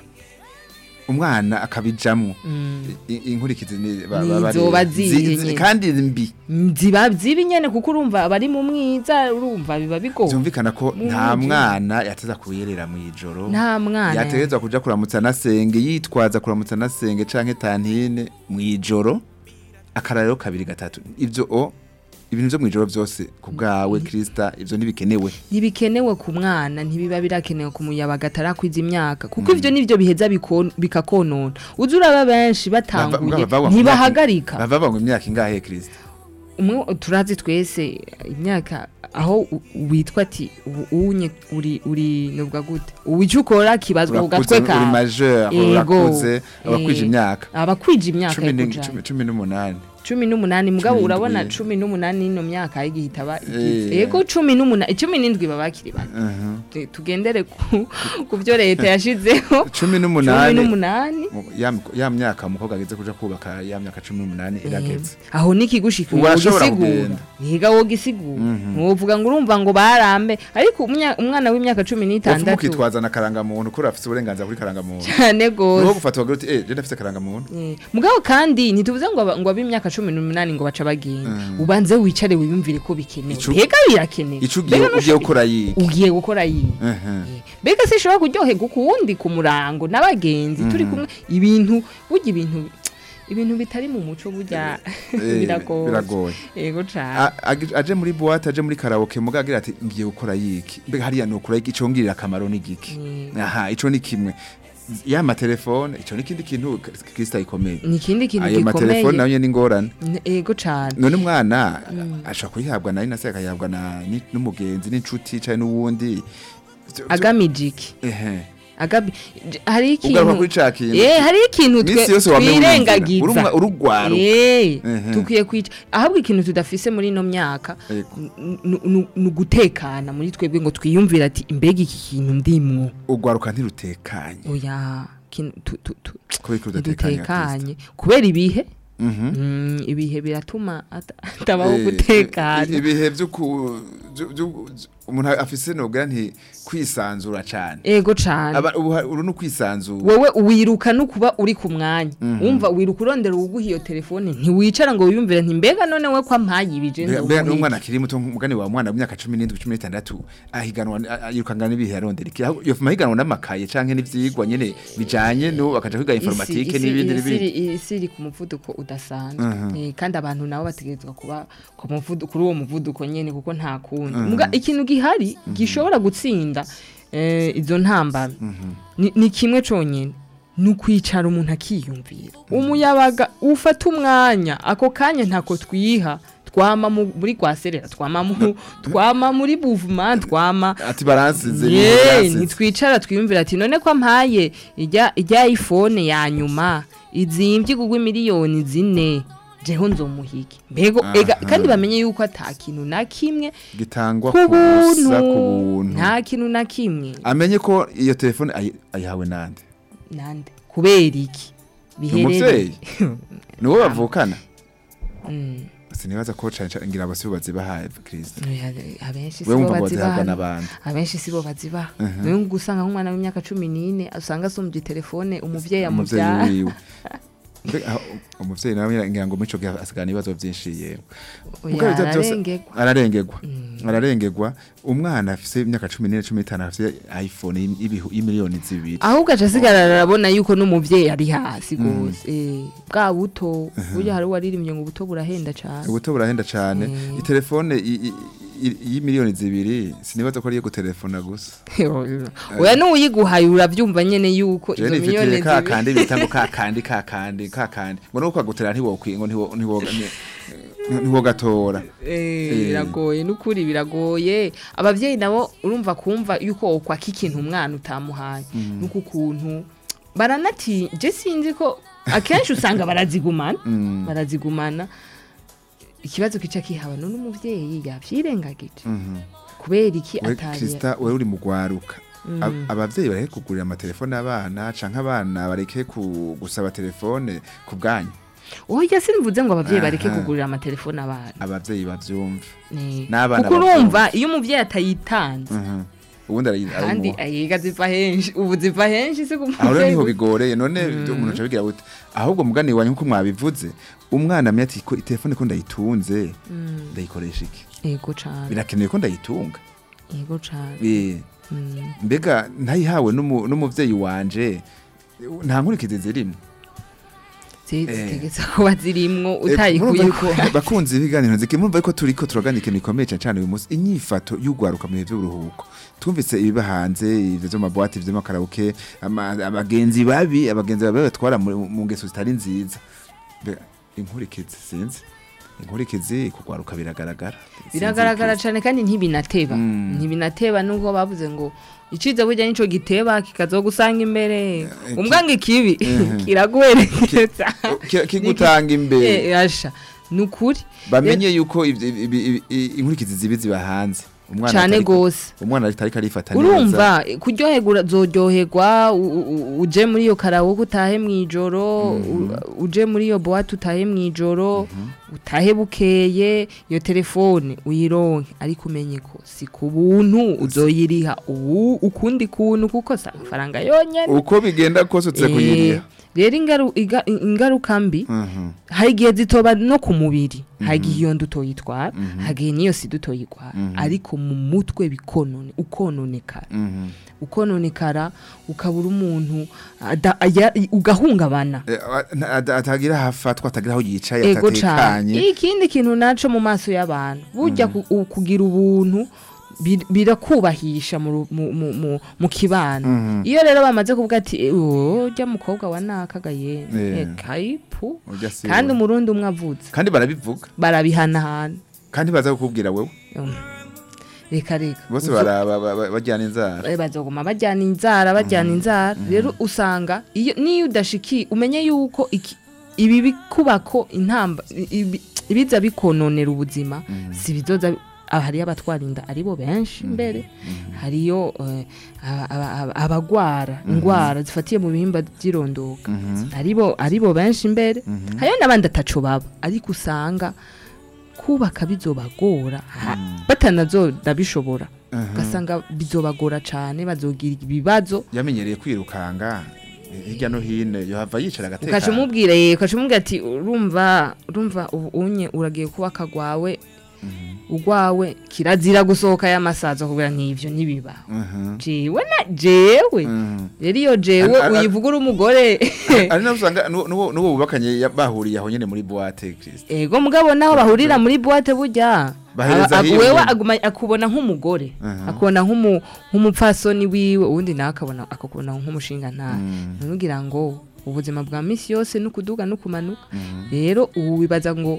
umwana akabijamwo Mm. I- inkurikizi ni ba- Ni ba- bari- zoba zi- zihe zi- nyene. kandi mbi ziba zibi nyene kuko urumva abari mu mwiza urumva biba bigoye byumvikana ko Mu nta mwijoro. mwana yateza kuyerera mwijoro nta mwana yategerezwa kuja kuramutsa nasenge yitwaza kuramutsa nasenge canke tantine mwijoro akarariro kabiri gatatu ivyo o ibintu vyo mwijoro vyose ku bwawe krista ivyo ntibikenewe ntibikenewe ku mwana ntibiba birakenewe ku muyabaga atarakwiza imyaka kuko ivyo nivyo biheza biko- bikakonona uzi uraba benshi batanguye Bava- bava- bava- ntibahagarika bava bava ngo imyaka ingahe krista umwe turazi twese imyaka aho u- witwa ati ubu unye uri uri nubwa gute uwica ukora kibazwa ku urakuze gatwe uri ka majeur Yego. urakuze abakwije Eh, imyaka abakwije imyaka cumi yo ni- kujana. cumi- cumi n'umunani cumi n'umunani mugabo Cumi urabona n'indwi. cumi n'umunani ino myaka y'igihita aba Eh. yego cumi n'umunani cumi n'indwi baba bakiri bato Mhm. Tu- tugendere ku ku byo leta yashizeho cumi cumi n'umunani n'umunani mu- ya miko- ya myaka umukobwa ageze kuja kubaka ya myaka cumi n'umunani irageze aho nikigushika Ubu arashobora wogisigura kugenda. yiga wogisigura wovuga ngo urumva ngo barambe ariko umunya- umwana w'imyaka cumi wofu n'itandatu mukitwaza na karangamuntu kuri afise uburenganzira kuri karangamuntu cyane niho gose gufata wagira uti eh je ndafise karangamuntu Eh, mugabo kandi ntituvuze ngo aba- ngo ab'imyaka cumi n'umunani ngo baca bagenda ubanze wicare wiyumvire ko bikenewe Ico- mbega birakenewe ico ugiye Mbega ugiye nusho- gukora yiga ugiye gukora yiga Mhm. mbega sinshobora kuryoherwa ukuwundi ku murango n'abagenzi turi kumwe ibintu burya ibintu ibintu bitari mu muco burya Eh, biragoye biragoye yego cane A- agi- aje muri boîte aje muri karaoke muga agira ati ngiye gukora yiki mbega hariya no kura ico ngirira akamaro ni giki Mm. aha ico ni kimwe ya matelefone ico ni kindi kintu Krista ikomeye ni ikindi kintu ayo matelefone gikomeye nayo nyene ingorane N- yego cane none umwana ashobora kuyihabwa na inase akayihabwa na ni- n'umugenzi n'inshuti canke n'uwundi Vyo- vyo- agamije iki ehe agabi j- hari ugaruka kuri ikintu ca kintu eh hari ikintu twe Misi yose wame twirengagiza wiyumvira. Uri umwa- uri ugwaruka. eh Ehe. tukwiye kwica ahubwo ikintu tudafise muri ino myaka Ego. n- n- n- ni ugutekana muri twebwe ngo twiyumvire ati imbega iki kintu ndimwo ugwaruka ntirutekanye oya kin- tu- tu- tu- kubera ko rudatekanye Kristo. ntidutekanye kubera ibihe Mhm. Mm, ibihe biratuma ata- atabaho Eh, gutekana ibihe byo ku byo- byo- umuntu afise nobwira nti kwisanzura cyane ego cane aba ubu ha- uru no kwisanzura wewe wiruka no kuba uri ku mwanya wumva wiruka urondera uwuguha iyo telefone ntiwicara ngo wiyumvire nti mbega none we kwa mpayibije Mbega- mbega n'umwana akiri muto umugani wa mwana w'imyaka 17 16 ahiganwa a- yirukangana n'ibihe yarondera iki Aho- yo mahiganwa n'amakaye canke n'ivyigwa nyene bijanye no bakaja kwiga informatique n'ibindi n'ibindi isi iri ku muvuduko udasanzwe Eh, kandi abantu nabo bategerezwa kuba ku muvuduko kuri uwo muvuduko nyene kuko nta kundi muga ikintu gihari gishobora gutsinda eh, izo ntambara ni ni kimwe conyene ni ukwicara umuntu akiyumvira umuyabaga ufata umwanya ako kanya ntako twiha twama mu- muri rwaserera twama mu- twama muri buvuma twama ati baransize ye baransize. ntitwicara twiyumvira ati none ko mpaye ijya ijya iphone ya nyuma izimbye kugwa miliyoni zine jeho nzomuhige mbego ega Aha. kandi bamenye yuko ata kintu na kimwe gitangwa ku buntu kubusa ku buntu nta kintu na kimwe amenye ko iyo telefone ayi- ayihawe nande nande kubera iki ni umuvyeyi biherereye ni wowe bavukana Mm. sinibaza ko cane cane ngira abasi bazibahaye Kristo Oya, abenshi wewe sibo wumva ngo bazihabwa bazibaha n'abandi abenshi sibo bazibaha niyo gusanga nk'umwana w'imyaka cumi n'ine usanga asumbye telefone umuvyeyi umuvyeyi amubyara wiwe Mbega, aho- umuvyeyi nawe ngira ngo mico gihe asigana ibibazo vyinshi yewe Oya, Mugabo ivyo vyose- ararengerwa. ararengerwa ararengerwa umwana afise imyaka cumi n'ine cumi n'itanu afise iphone y'ibihu- y'imiliyoni zibiri ahubwo aca asigara arabona yuko n'umuvyeyi ari hasi gose Eh, bwa buto burya hari uwaririmye ngo ubuto burahenda cane ubuto burahenda cane Mm. itelefone i- i- i- y'imiliyoni zibiri sinibaza ko ari iyo gutelefona gusa oya n'uwuyiguhaye uravyumva nyene yuko je izo miliyoni nifitiye ka zibiri kandi bita ngo ka kandi ka kandi ka kandi ngo nuko kwagutera ntiwokwi ngo ntiwo ntiwo ni- ntiwogatora Eh, Eh. biragoye n'ukuri biragoye abavyeyi nabo urumva kumva yuko wokwaka ikintu umwana utamuhaye nuko ukuntu baranati je sinzi ko akenshi usanga barazigumana Mm. barazigumana ikibazo kica kihawe none umuvyeyi yavyirengagije Mhm. kubera iki we atari Krista wewe uri mu gwaruka Ab- abavyeyi bareke kugurira amatelefone abana canke abana bareke ku- gusaba telefone ku bwanyu oya simvuze ngo abavyeyi bareke Aha. kugurira amatelefone abana abavyeyi bavyumve Eh, N'abana kuko bavyumva. urumva iyo umuvyeyi atayitanze Mhm. ubundi arayi- kandi arayimuha. ayiga ziva henshi ubu ziva henshi si ku aho rero niho muvyeyi bigoreye none umuntu aca bigira gute ahubwo mugani wanyu nkuko mwabivuze umwana amenya ati ko telefone ko ndayitunze ndayikoresha iki yego cane birakenewe ko ndayitunga yego cane Eh, Mm. mbega ntayihawe n'umu- n'umuvyeyi wanje nta nkurikizi zirimo Zi- Eh. zitegetse kuba zirimwo Eh, utayikuye murumva yuko bakunzi ibiganiro nziki murumva yuko turiko turagana ikintu gikomeye cyane cyane uyu munsi inyifato y'ugwaruka mu bihe by'uburuhuko twumvise ibiba hanze ivyo vyo mabwati vyo makarabuke ama- abagenzi babi abagenzi babi batwara mu mu ngeso zitari nziza Mbega, inkurikizi sinzi inkurikizi kugwaruka biragaragara Sinzi biragaragara inkurikizi. cane kandi ntibinateba Mm. ntibinateba nubwo bavuze ngo iciza burya nico giteba kikazogusanga imbere Eh, umbwa ngo ikibi Mhm. kiraguherekeza Ki- kigutanga imbere Eh, asha nukuri bamenye yuko ivyo- ibi- ibi- i- inkurikizi zibi ziba hanze umwana cane atariko- gose umwana atariko arifata neza urumva kuryoherwa uzoryoherwa u- u- uje muri iyo karawoke utahe mw'ijoro u- uje muri iyo boite utahe mw'ijoro utahe bukeye iyo telefone uyironke ariko umenye ko si ku buntu uzoyiriha ubu ukundi kuntu kuko si amafaranga yonyene uko bigenda kose utse Eh, kuyiriha rero ingaru- iga- ingaruka mbi Mhm. hari igihe zitoba no ku mubiri hari igihe iyo nda utoyitwara hari igihe n'iyo sida utoyitwara ariko mu mutwe bikonone ukononekara Mhm. ukononekara ukabura umuntu ada- aya- ugahungabana Eh, a- a- atagira hafatwa atagira aho yicaye ego cane atatekanye ikindi kintu naco mu maso y'abantu burya ku- u- kugira ubuntu bir- birakubahisha mu ru- mu- mu- mu- mu kibano iyo rero bamaze kuvuga ati urya mukobwa wa nakagaye Eh. kayipu Urya si kandi we. umurundi umwe avutse kandi barabivuga barabihanahana kandi baza kukubwira wewe Um, reka reka bose Uzo- baraba ba- ba- bajyana inzara Eh, bazoguma bajyana inzara bajyana inzara rero usanga iyo niyo udashiki umenye yuko iki- ibi bikubako intamba ibi- ibiza bikononera ubuzima si bizoza ah, hariyo abatwara inda aribo benshi mbere hariyo eh, aba- aba- aba- abagwara indwara zifatiye mu bihimba by'irondoka aribo aribo benshi mbere hariyo n'abandi ataco baba ariko usanga kubaka bizobagora ha- batanazora bishobora ugasanga bizobagora cane bazogira ibibazo yamenyereye kwirukanga eh, hirya no hino yohava yicara ukaca agatekana umubwira ye ukaca umubwira ati urumva urumva ubu unye uragiye kubaka gwawe ugwawe kirazira gusohoka y'amasazo kugira nk'ivyo ntibiba Mhm. jewe na jewe Mhm. rero iyo jewe Ar- ar- uyivuga uri umugore ari naho usanga nu- nuwo nuwo bubakanye ya- bahuriye aho nyene muri boîte Christ ego mugabo naho bahurira muri boîte burya Bahereza aba- aba- hiyo wewe nyene. aguma akubona nk'umugore Mhm. akubona nk'umu- nk'umupfasoni wiwe uwundi nawe akabona akakubona nk'umushinga ntahe Mm. ntugira ngo ubuzima bwa misi yose nukuduga nukumanuka rero ubu wibaza ngo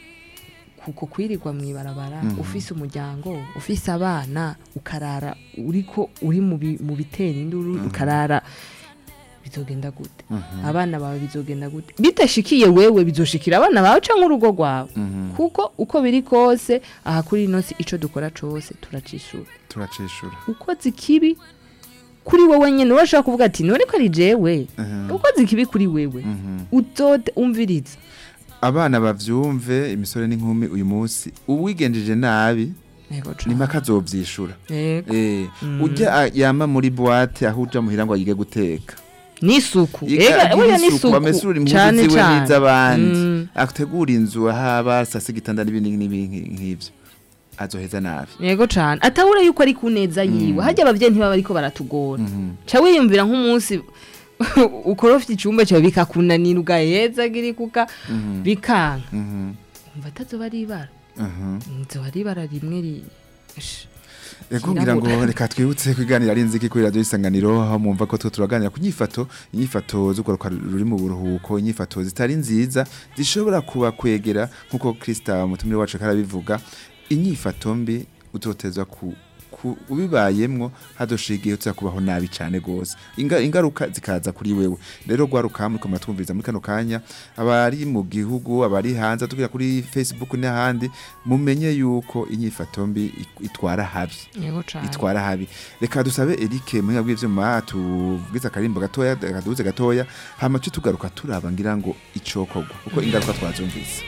kuko kwirirwa mu ibarabara ufise umuryango ufise abana ukarara uriko uri mu bi- mu bitera induru ukarara bizogenda gute abana bawe bizogenda gute bitashikiye wewe bizoshikira abana bawe canke urugo rwawe kuko uko biri kose aha kuri ino si ico dukora cose turacishura turacishura ukoze ikibi kuri wowe nyene urashaka kuvuga ati none ko ari jewe Mhm. ukoze ikibi kuri wewe Mhm. uzote umviriza abana bavyumve imisore n'inkumi uyu munsi uwigenjeje nabi Yego ni cane. mpaka azovyishura Yego. Eh, ujya a- yama muri boîte aho uja muhira ngo yige guteka n'isuku Yiga Ega, agira oya isuku, n'isuku amesura impuzu cane ziwe cane. n'iz'abandi Mm. ategura inzu ahaba sasa igitanda n'ibindi n'ibindi nk'ivyo azoheza nabi yego cane atabura yuko ari ku neza yiwe harya abavyeyi ntibaba ariko baratugora ca wiyumvira nk'umunsi ukorofye icumba cawe bikakunanira ugaheza girikuka bikanka Mhm, umva atazoba ari ibara mhm. nzoba ari ibara rimwe ri Sh. Ego ngira ngo Kirabura. reka twibutse kwiganira ari inziki kuri radio isanganiro aho mwumva ko twe turaganira ku nyifato inyifato z'ugwaruka ruri mu buruhuko inyifato zitari nziza zishobora kuba kwegera nkuko Krista umutumire wacu karabivuga inyifato mbi utotezwa ku ku- ubibayemwo hadoshigiye uza kubaho nabi cyane gose Inga, ingaruka zikaza kuri wewe rero gwaruka muri ko twumviriza muri kano kanya abari mu gihugu abari hanze tugira kuri Facebook n'ahandi mumenye yuko inyifato mbi ik- itwara habi yego cane itwara habi reka dusabe Eric muhinga bw'ivyuma tuvugize akarimbo gatoya kaduze gatoya hama cyo tugaruka turaba ngira ngo icokorwa kuko ingaruka twazumvise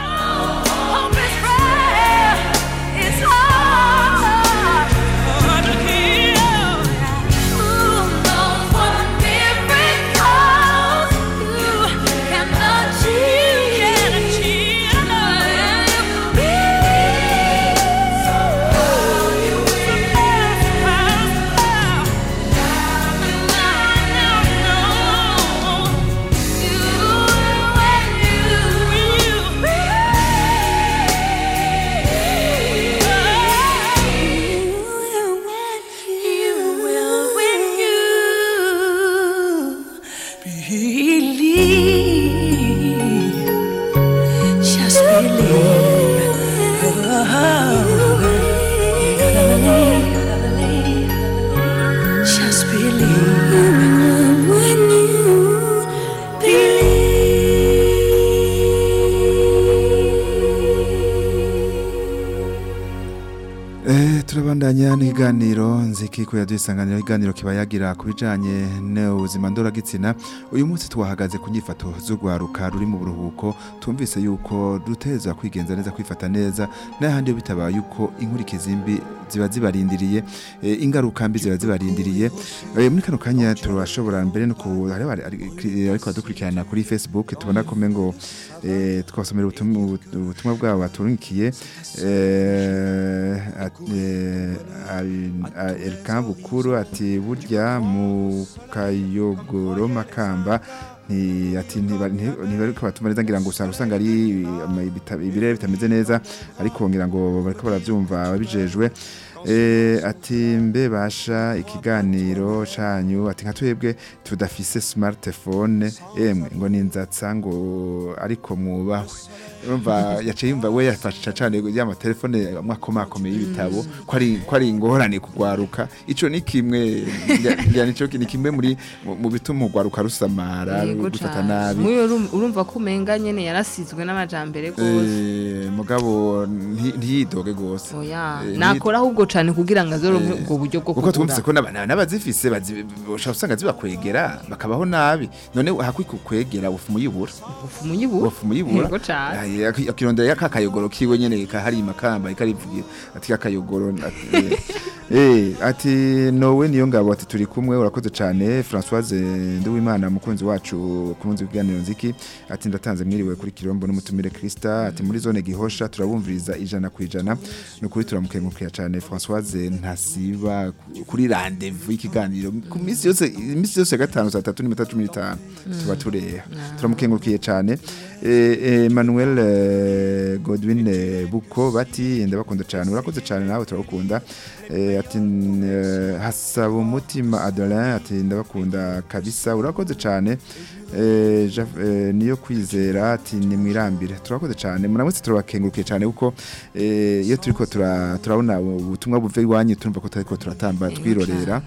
Hope is rare. It's hard to heal. Who knows what miracles you can achieve? Believe, just believe. Just believe when you Eh, turabandanya n'iganiro nziki ko yadusanganira iganiro kiba yagira kubijanye n'ubuzima ndoragitsina uyu munsi twahagaze ku nyifato z'ugwaruka ruri mu buruhuko tumvise yuko duteza kwigenza neza kwifata neza n'ahandi bitabaye yuko inkurikizi mbi ziba zibarindiriye eh, ingaruka mbi ziba zibarindiriye eh, muri kano kanya turashobora mbere no ku hari abari- ari- ariko badukurikirana kuri Facebook tubona ko ngo eh, twasomera ubutumwa ubutumwa bwabo baturungikiye eh, at- eh, ari- a- Elkan Bukuru ati burya mu kayogoro makamba nti ati ntibariko batuma neza ngira ngo usanga usanga ari ama- ibita- ibirere bitameze neza ariko ngira ngo bariko baravyumva ababijejwe Eh, ati mbe basha ikiganiro canyu ati nka twebwe tudafise smartphone emwe ngo ninzatsa ngo ariko mwubahwe urumva yaciye yumva we yafasha cane ya telefone mwakomakomeye y'ibitabo ko ari ko ari ingorane kugwaruka ico ni kimwe ngira- ngira nico ni kimwe muri mu- mu bituma ugwaruka rusamara Yego gufata cane. nabi Muyo urum- urumva ko umenga nyene yarasizwe n'amajambere gose Eh, mugabo nti- ntiyidoge gose oya Eh, nakora ahubwo cane kugira ngo azoronke Eh, ubwo buryo bwo kuko twumvise kugura ko n'aba- n'abazifise bazi- ushobora usanga zibakwegera bakabaho nabi none hakwi kukwegera ufu muyibura ufu muyibura ufu muyibura Yego cane. Ay, aki- akirondera ka kayogoro kiwe nyene kahari makamba ikarivugira ati ka kayogoro ati, eh, eh ati nowe niyo ngabo ati turi kumwe urakoze cane Françoise Nduwimana mukunzi wacu kunzi kuganiro nziki ati ndatanze mwiriwe kuri Kirombo n'umutumire Krista ati muri zone gihosha turabumviriza ijana ku ijana nukuri turamukengukira cane Françoise ntasiba ku- kuri rendez-vous y'ikiganiro ku minsi yose iminsi yose ya gatanu saa tatu n'iminota cumi n'itanu tuba tureha turamukengurukiye cane Eh, Emmanuel eh, Godwin eh, Buko bati ndabakunda cyane urakoze cyane nawe turabakunda Eh, ati eh, hasaba umutima Adolin ati ndabakunda kabisa urakoze cyane Eh, Jeff- eh, niyo kwizera ati nimwirambire turakoze cyane muramutse turabakengurukiye cyane kuko eh, iyo turiko tura- turabona ubutumwa buve iwanyu turumva ko turiko turatamba twirorera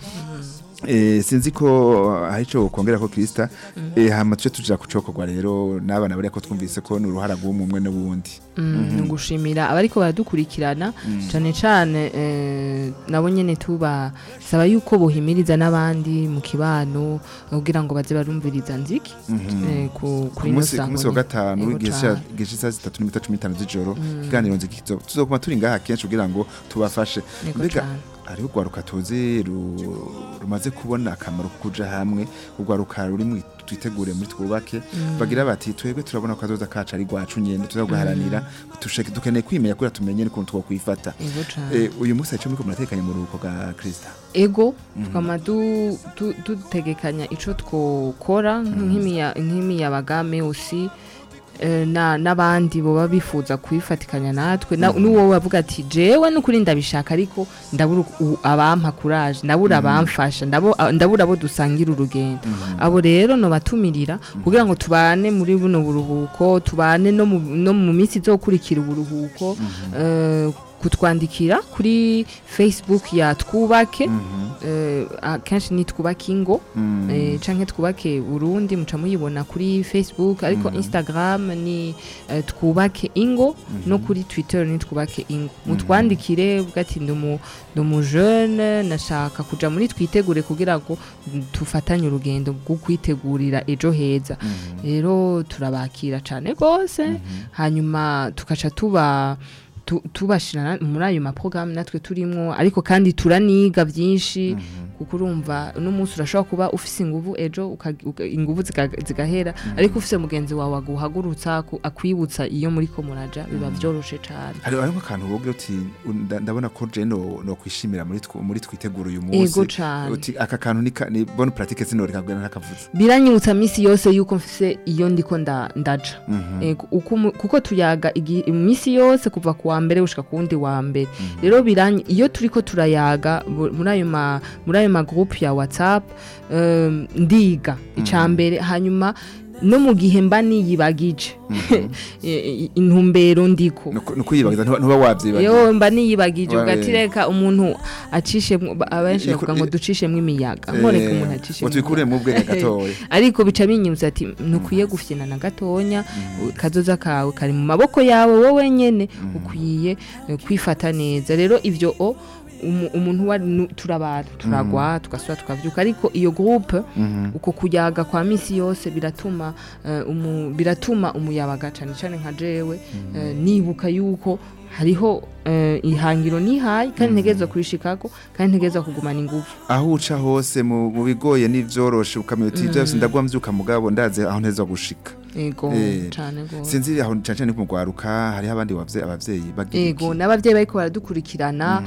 Eh, sinzi ko hari ico kongera ko Krista eh hama tuje tuja kucokorwa rero n'abana bari ko twumvise ko ni uruhara rw'umwe n'ubundi Mm, ni ugushimira abariko baradukurikirana cane cane eh, nabo nyene tubasaba yuko bohimiriza n'abandi mu kibano kugira ngo baze barumviriza nziki eh, ku ku kuri ino munsi ku munsi wa sango gatanu Yego w'igihe cane. gihe saa zitatu n'iminota cumi n'itanu z'ijoro ikiganiro nziki kizo- tuzokuma turi ngaha kenshi kugira ngo tubafashe Yego mbega cane. hariho urwaruka tuzi ru- rumaze kubona akamaro ko kuja hamwe urwaruka ruri mu twitegure muri twubake bagira bati twebwe turabona ko azoza kacu ari rwacu nyene tuzaguharanira dushake dukeneye kwimenya kugira tumenye n'ukuntu twokwifata Yego cane. Eh, uyu munsi arico muriko muratekanya mu ruhuko bwa Krista ego tukama du- du- dutegekanya ico twokora nk'imiya- nk'imiyabagame usi eh, na n'abandi boba bifuza kuyifatikanya natwe na- n'uwo bavuga ati jewe n'ukuri ndabishaka ariko ndabura u- abampa kuraje ndabura abamfasha ndabo- a- ndabura abo dusangira urugendo abo rero no batumirira kugira ngo tubane muri buno buruhuko tubane no mu no mu minsi izokurikira uburuhuko eh, kutwandikira kuri facebook ya twubake eh, akenshi ni twubake ingo eh, canke twubake burundi muca muyibona kuri facebook ariko instagram ni eh, twubake ingo no kuri twitter ni twubake ingo mutwandikire uvuga ati ndi umu- ndi umujeune nashaka kuja muri twitegure kugira ngo tufatanye urugendo rwo kwitegurira ejo heza rero turabakira cane rwose hanyuma tukaca tuba tu- tubashira muri ayo maporogaramu natwe turimwo ariko kandi turaniga byinshi kuko urumva uno munsi urashobora kuba ufise inguvu ejo uka- uka- inguvu ziga- zigahera ariko ufise mugenzi wawe aguhagurutsa ku- akwibutsa iyo muri ko muraja biba vyoroshe cane hari hariho akantu wowe uti "Nda- ndabona ko je no no kwishimira muri tw- muri twitegura uyu munsi Ego cane. uti aka kantu ni ka- ni bonne pratique sinoreka kugana ntakavuze biranyibutsa misi yose yuko mfise iyo ndiko nda- ndaja Ego, uko mu- kuko tuyaga igi- imisi yose kuva ku wa mbere gushika ku wundi wa mbere rero biranyi iyo turiko turayaga bu- muri ayo ma muri ayo ma groupe ya whatsapp um, ndiga ica mbere hanyuma no mu gihe mba niyibagije i- i- intumbero ndiko Nuko- nuko yibagiza ntuba ntuba wavyibagiye yo mba niyibagije Wa- ugatireka umuntu acishemwo ba- abenshi Iko- bavuga ngo ducishemwo imiyaga nkoreka umuntu acishemwo ngo tubikure mu bwenge gatoya ariko bica binyibutsa ati ntukwiye gufyina na gatonya kazoza kawe kari mu maboko yawe wowe nyene ukwiye eh, kwifata neza rero ivyo o umu- umuntu wa nu- turabara turagwa tugasubira tukavyuka ariko iyo groupe uko kuyaga kwa misi yose biratuma eh, umu- biratuma umuyabaga cane cane nka jewe eh, nibuka yuko hariho eh, ihangiro nihaye kandi ntegerezwa kurishikako kandi ntegerezwa kugumana inguvu aho uca hose mu mu bigoye n'ivyoroshe ukamenya uti byose ndagwa mvyuka mugabo ndaze aho nteza gushika ego Eh, cane gose sinzi aho cane cane ku rwaruka hariho abandi bavye abavyeyi bagira ego iki? n'abavyeyi bariko baradukurikirana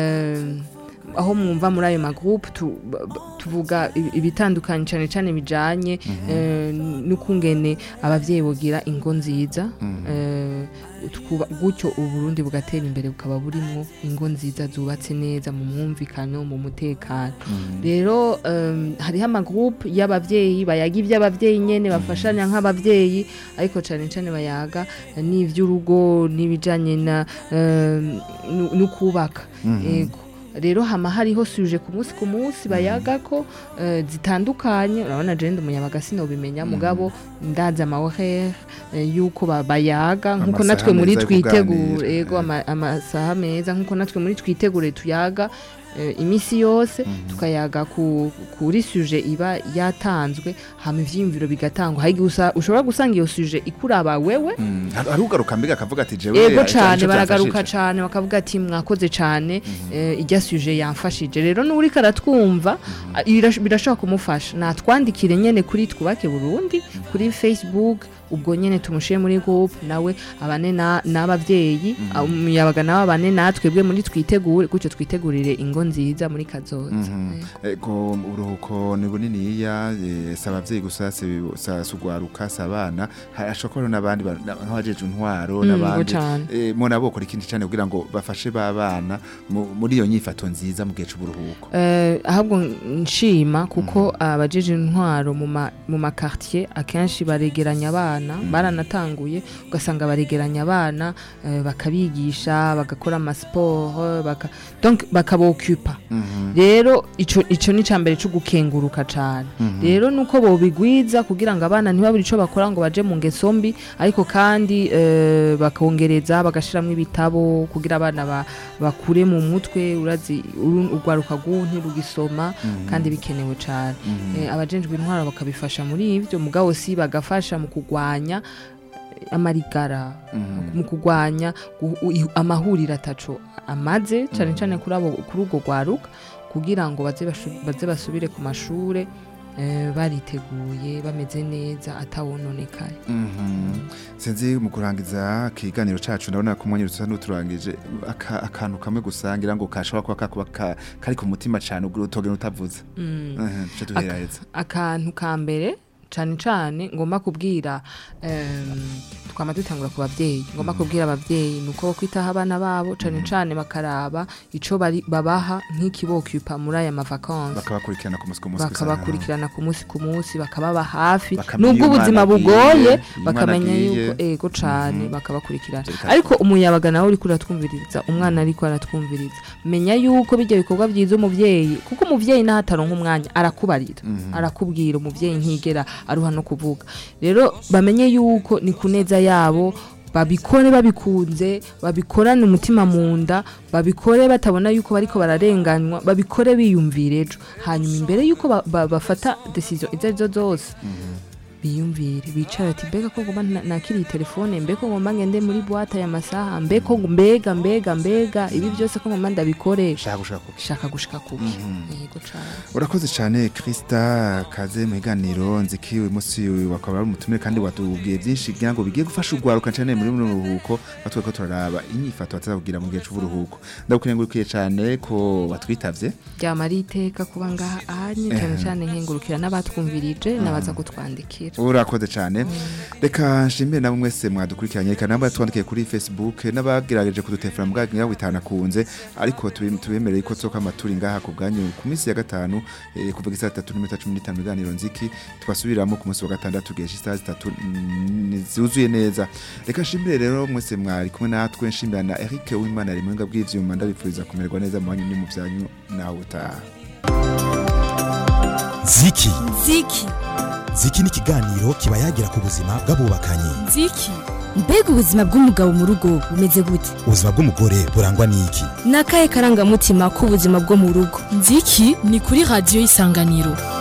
eh, aho mwumva muri ayo magroupe tu, ba- ba- tuvuga ibi- ibitandukanye cane cane bijanye eh, n'ukungene abavyeyi bogira ingo nziza eh, tukuba- gutyo uburundi bugatera imbere bukaba burimwo ingo nziza zubatse neza mu mwumvikano mu mutekano rero em, hariho amagroupe y'abavyeyi bayaga ivy'abavyeyi nyene bafashanya nk'abavyeyi ariko cane cane bayaga n'ivy'urugo n'ibijanye na em, nu- n'ukubaka ego rero hama hariho suje ku munsi ku munsi bayaga ko eh, zitandukanye urabona je ndi umunyabaga sinobimenya mugabo ndazi amahohere yuko ba- bayaga nkuko Amasaha natwe muri meza yo twitegure kuganira, ego eh. ama- amasaha meza nkuko natwe muri twitegure tuyaga eh, imisi yose tukayaga ku, kuri suje iba yatanzwe hama ivyiyumviro bigatangwa hari igihe usa- ushobora gusanga iyo suje ikuraba wewe Mm, hari hari ugaruka mbega akavuga ati jewe ego ico- cyane ico baragaruka byafashije. cyane bakavuga ati mwakoze cyane eh, ijya suje yamfashije rero n'uri karatwumva a- birash- birashobora kumufasha natwandikire nyene kuri twubake burundi kuri facebook ubwo nyene tumushire muri group nawe abane na- n'abavyeyi umuyabaga nawe abane natwebwe muri twitegure gutyo twitegurire ingo nziza muri kazoza Ego uruhuko ni buniniya eh, si abavyeyi gusa si sa- si ugwaruka si abana hashobora n'abandi ba- na- nk'abajeje intwaro Mm, n'abandi go cane. eh, mona bokora ikindi cyane kugira ngo bafashe ba bana mu- muri iyo nyifato nziza mu gihe c'uburuhuko Eh, ahubwo nshima kuko abajeje intwaro mu ma- mu makartier akenshi baregeranya abana baranatanguye ugasanga baregeranya abana eh, bakabigisha bagakora amasiporo baka, donc bakabokupa rero ico ico ni cambere cyo gukenguruka cane rero nuko bobigwiza kugira ngo abana ntibabure ico bakora ngo baje mu ngeso mbi ariko kandi eh, bakongereza bagashiramwo ibitabo kugira abana ba, bakure mu mutwe urazi uru- urwaruka rw'ubu ntirugisoma kandi bikenewe cane eh, abajejwe intwaro bakabifasha muri ivyo mugabo si bagafasha mu kugwanya eh, amarigara mu kugwanya gu- u- amahuriro ataco amaze cane cane kuri abo kuri urwo rwaruka kugira ngo baze bashu- baze basubire ku mashure eh, bariteguye bameze neza atawononekaye Mhm. sinzi mu kurangiza ikiganiro cacu ndabona ko umwanya usa n'uturangije aka- akantu kamwe gusangira ngo kashobora kuba kakuba ka- kari ku mutima cane ubwo utogena utavuze Mhm, duce duheraheza akantu ka mbere cane cane ngomba kubwira em, twama dutangura ku bavyeyi ngomba kubwira abavyeyi nuko bo kwitaho abana babo cane cane bakaraba ico bari babaha nk'ikibokupa muri aya mavakansi bakabakurikirana ku munsi ku munsi gusa. bakabakurikirana ku munsi ku munsi bakababa hafi Bakamenya nubwo iyo ubuzima umwana agiye, bugoye iyo bakamenya umwana agiye. yuko ego cane bakabakurikirana Reka- ariko umuyabaga nawe uriko uratwumviriza umwana ariko aratwumviriza menya yuko bijya bikorwa byiza umuvyeyi kuko umuvyeyi naho ataronka umwanya arakubarira arakubwira umuvyeyi ntigera aruha no kuvuga rero bamenye yuko ni kuneza yabo babikore babikunze babikorane umutima mu nda babikore batabona yuko bariko bararenganywa babikore biyumvira ejo hanyuma imbere yuko ba- ba- bafata decision izo arizo zose biyumvire bicara ati mbega ko ngomba na- nakiriye telefone mbega ko ngomba ngende muri boîte aya masaha mbega ko mbega mbega mbega ibi byose ko ngomba ndabikoresha shaka gushaka kuki shaka gushika kuki yego cane urakoze cyane Krista kaze mu biganiro nziki uyu munsi wakaba ari umutumire kandi watubwiye byinshi kugira ngo bigiye gufasha urwaruka cyane muri buno buruhuko batwe ko turaraba inyifato batazabwira mu gihe c'uburuhuko ndagukengurukiye cyane ko watwitavye byama ari iteka kuba ngaha ahanye cyane cyane nkengurukira n'abatwumvirije n'abaza kutwandikira urakoze cyane reka nshimire nabo mwese mwadukurikiranye reka nabo twandikiye kuri facebook n'abagerageje kudutelefona mbwagira ngo bitanakunze ariko tubi- tubemereye ko tsoka amaturi ngaha ku bwanyu ku minsi ya gatanu eh, kuva isaha tatu n'iminota cumi n'itanu ibiganiro nziki twasubiramo ku munsi wa gatandatu tugesha isaha zitatu mm, zuzuye neza reka nshimire rero mwese mwari kumwe natwe nshimira na Eric Uwimana ari muhinga bw'ivyuma ndabifuriza kumererwa neza mu banyu no mu byanyu nawe utaha ziki ziki ziki ni ikiganiro kiba yagira ku buzima bw'abubakanye nziki mbega ubuzima bw'umugabo mu rugo bumeze gute ubuzima bw'umugore burangwa n'iki ni akahe karangamutima k'ubuzima bwo mu rugo nziki ni kuri radiyo isanganiro